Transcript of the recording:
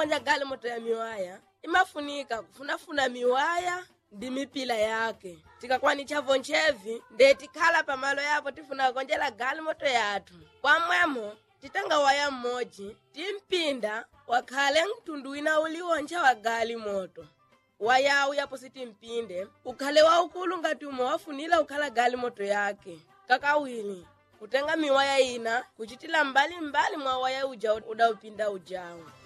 konja gali moto ya miwaya imafunika kufunafuna miwaya ndi mipila yake tikakwanicha vonchevi nde tikhala pamalo yapo tifuna konjela gali moto yathu kwamwemo titenga waya mmodzi timpinda wakhale mtundu wina uliwoncha wa gali moto wayawu yapo sitimpinde ukhale waukulu ngati umwe wafunira ukhala gali moto yake kakawiri kutenga miwaya ina kuchitila mbali mbali mwa waya uja udaupinda ujawu